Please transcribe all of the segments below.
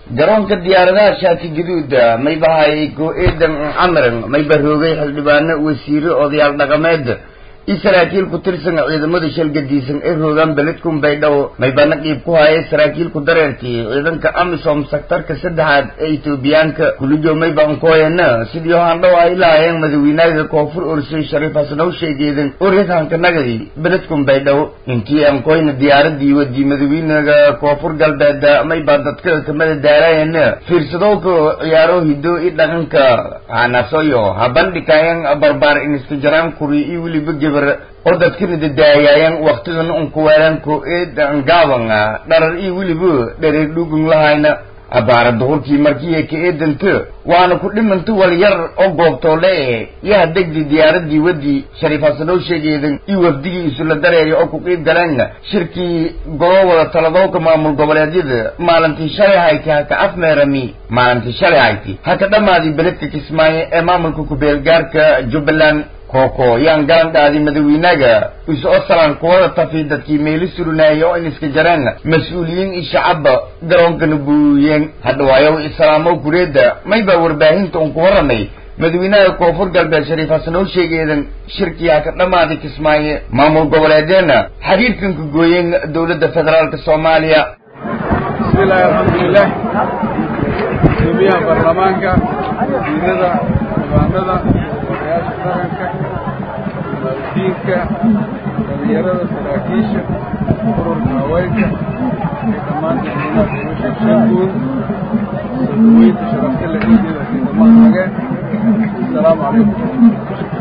garoonka diyaaradaha shaati gaduuda maybahay go-eedan camiran mayba roogay xildhibaano wasiire odayaal dhaqameed i saraakiil ku tirsan ciidamada shalgadiisan ee roogaan beledkun baydhabo maybana qiib ku hayay saraakiilku dareerkii ciidanka amisom sektarka saddexaad ee etoobiyaanka kulijo mayba ankoyana sidii handhow ay lahaayeen madawiinaga koonfur orsay shariif hasnow sheegeedan oryahanka nagadi beledkun baydhabo intii ankoyna diyaaradii wadii madawiinaga koonfur galbeed mayba dadka kamada daarayana fiirsadowka ciyaaro hido i dhaqanka hanasoyo habandhikayan barbaar iniska jaraan kuri iyo weliba gebar oo dadkana dadaayaayan waktigan unkuweelan ko-eedan gaaban dharar iyo weliba dhareer dhugun lahayna abaara duhurkii markiiya ka-eedanta waana ku dhimanta wal yar oo goobtoole e yaha degdi diyaaradii wadii shariif hasanow sheegeedan iyo wafdigii isula dareeya oo ku qiib galeen shirkii golo wada taladowka maamul goboleedyada maalintii shalay hayti haka afmeerami maalintii shalay hayti haka dhammaadii beledka kismaayo ee maamulka ku-beelgaarka jubbaland kooko yaan garan dhaadi madawiinaga is-oo salaan kuwada tafi dadkii meeli surunaaye oo in iska jareen mas-uuliyiin iyo shacabba garoonkana buuyeen hadhawaayow islaamow kureedda maybaa warbaahinta un ku warramay madawiinaha koonfur galbeed shariif hasanow sheegeedan shirkii haka dhammaaday kismaaye maamul goboleedeena xiriirkan ka gooyeen dowladda federaalka soomaaliya bismillahi alxamdulilah guddoomiyaha baarlamaanka wasiirada dibaanada odayaasha dhaqanka maaldiinka dhalinyarada saraakiisha ururka haweenka iyo dhammaan dadweynaha guusha shanguud soodaweynta sharafta la ciidada ciidamaha nageen asalaamu calaykum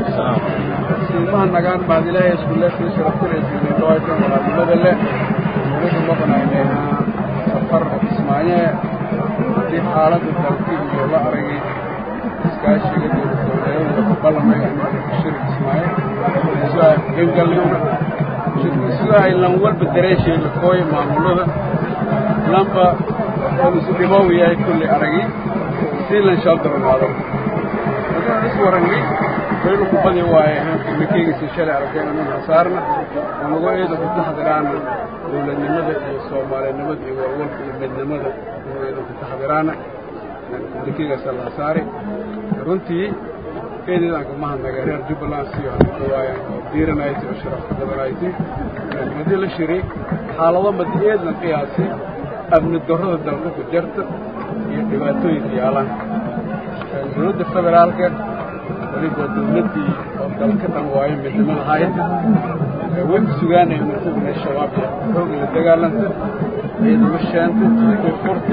silmaha nagaan baad ilaahay iskulle sii sharafta la ciidin dhawaytan walaadnimada leh anaga maqnaynayna safar ismaanyee haddii xaaladda dalkii iyo la aragay iskaashiga dowladgoboleedyada ku ballamay shir ismaayo isuha gangalnimna isuha lan walba dareeshay lakooya maamulada lanba oo isu dhimow yahay kulli aragi sii lan shaldaranaado haddaan is warangay waynu ku badi waaye mikeygiisa shalay arkeen anu hasaarna anago eeda ku taxdiraana dowladnimada iyo soomaalinimada iyo warwalka iyo midnimada anu eeda ku taxdiraana mikeygaasa la hasaari runtii eedeedaan kama hadnaga reer jubbaland siyo hadawaayan oo diiranayti oo sharafka badanayti haddii la shiray xaalado madi eedlan qiyaasi amni darrada dalka ku jarta iyo dhibaatooyinka yaalaan dowladda federaalka weliba dowladdii oo dalka dhan waayo midnimada hayta way ku sugaanaya martaduna shabaab iyo xoog la dagaalanta ciidamo shaanta koonfurta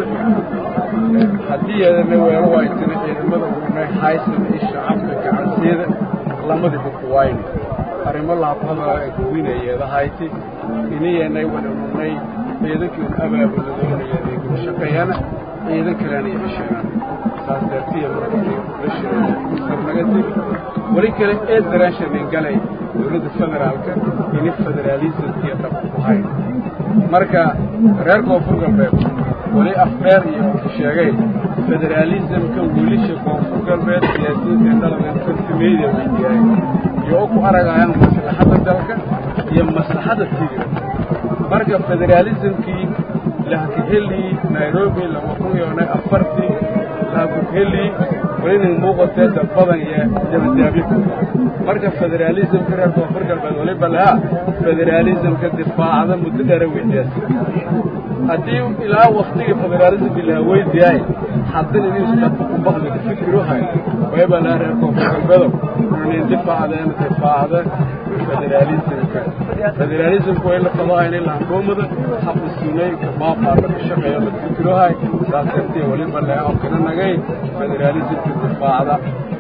haddii yeedana weelo waaytana ciidamada urunay haysan iyo shacabka gacanseeda lamadiba ku waayna arrimo laabhada ay kuwinayeeda hayti inayanay wada urunay ciidankii un abaabuladoonaya ku shaqeeyana ciidan kalena iyo hesheegaan saas dartiya markii la shiray sarnaga tegi weli kale ee daraashanin galay dowladda federaalka ini federaalismkiiyo dhabka ku hayn marka reer koonfur galbeed weli afdheer iyo sheegay federaalismka wiilisha koonfur galbeed siyaasiyiinta dhaladan kartimeyda weydiyaay iyo u ku aragayaan maslaxadda dalka iyo maslaxadda tigre marka federaalismkii lahakaheli nairobi laba kun iyo afartii lahakaheli welinan muuqatee dad badan iyo dabadaabyo marka federaalismka reer koonfur galbeed waliba lahaa federaalismka difaacda muddo dheera weydiyaas haddii ilaa waktigii federaalismkii lahaa weydiyaay haddana inuu dadka ku bakdida fikir u hay wayba lahaa reer koonfur galbeedo inin difaacdeen difaacda federaalismka federaalismka way la qabahayn ilaa hangoomada xaqu sunay maafaarka ka shaqeeyo la fikir u hay saas dartee waliba lahaa oo kana nagay federaalismka difaacda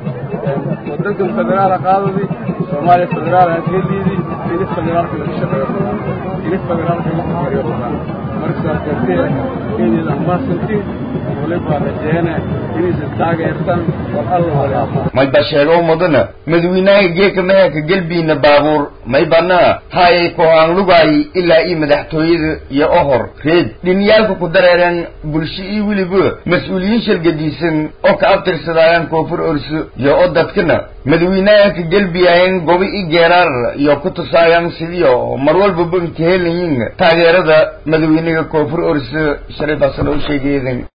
waddankan federaala qaadadii soomaaliya federaal hadgeliidii ini federaalka laga shaqeeyo badan ini federaalka laga fikiriyo badan marka saas dartee inayda ambaasantiin waliba rajeene inaysan taageertan war alla waliba mayba sheego mudana madawiinaha geeka meherka gelbiina baabuur maybana hayay kohaan lugaay ilaa ii madaxtooyada iyo ohor reed dhiniyaalka ku dareereen bulsho iyo weliba mas-uuliyiin shalgadiisan oo ka abtirsadaayaan koonfur orso iyo oo dadkana madawiinaha ka gelbiyaayeen gobi i geeraar iyo ku tusaayaan sidiyo mar walbaba inka helayiin taageerada madawiinaha koonfur orso shariif hasan oo sheegeedan